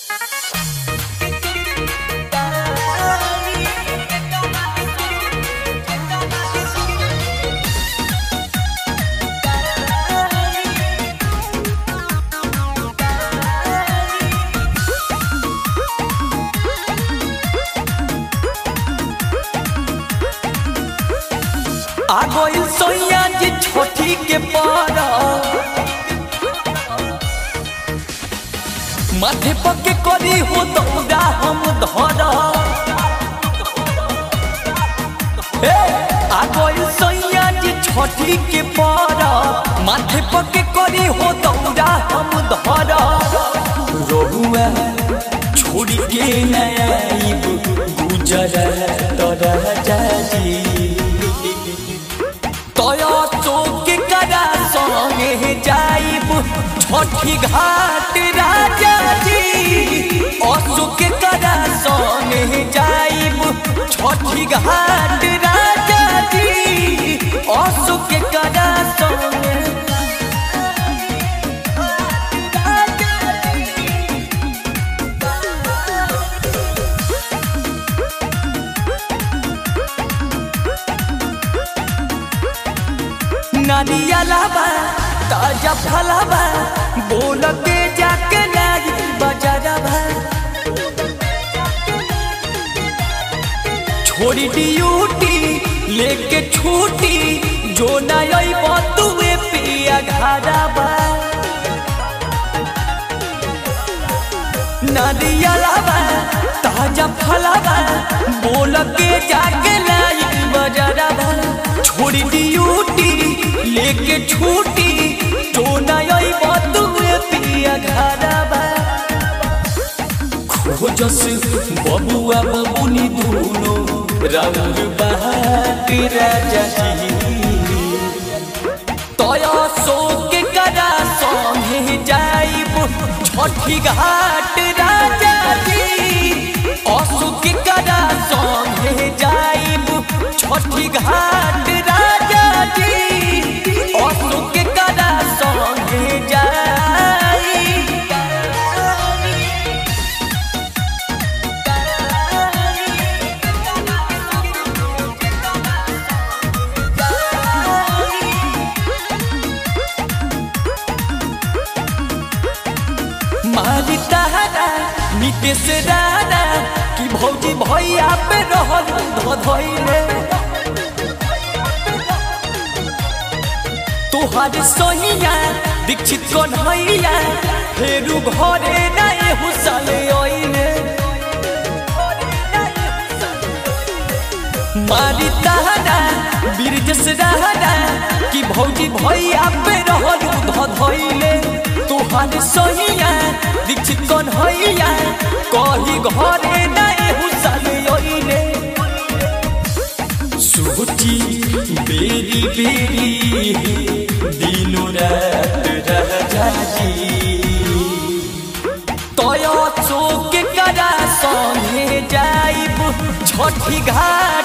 आ गइल सोया जी छोटी के पारा माथे पके करी हो दौड़ा हम धरा ए आ गइल सोया जी छोटी के पारा माथे पके करी हो दौड़ा हम धरा रोहुआ छोड़ी के नया गुजर तरह जाजी तया चौक करा संगे जाइब छठी घाट राजा जी अशोक करा संगे जाइब छठी घाट राजा जी अशोक करा संगे नारियलाबा ताजा फलाबा बोल के जाके लाई बजारबा छोड़ी ड्यूटी लेके छूटी जो नई बतुए पिया घरबा नारियलाबा ताजा फलाबा बोल के जाके लाई बजारबा छोड़ी ड्यूटी लेके छूटी तो नई बतुए पिया घरबा खोजस बबुआ बबुनी दूनो रंग बहाट राजा जी तया शोक करा संगे जाइब छठी घाट राजा जी अशोक करा संगे जाइब छठी घाट राजा जी अशोक करा संगे जाई मारी तारा नितेश राणा कि भौजी भैया पे रहल धधैले तोहार सोहिया दीक्षित कन्हैया फेरू घरे नहीं हुसले ओइले मारी तारा बीरजस राणा कि भौजी भैया पे रहल धधैले तोहार सोहिया दीक्षित कन्हैया कही घरे नहीं हुसले ओइले सोची बेरी बेरी दिनो रात रह जाजी तया चौक करा संगे जाइब छठी घाट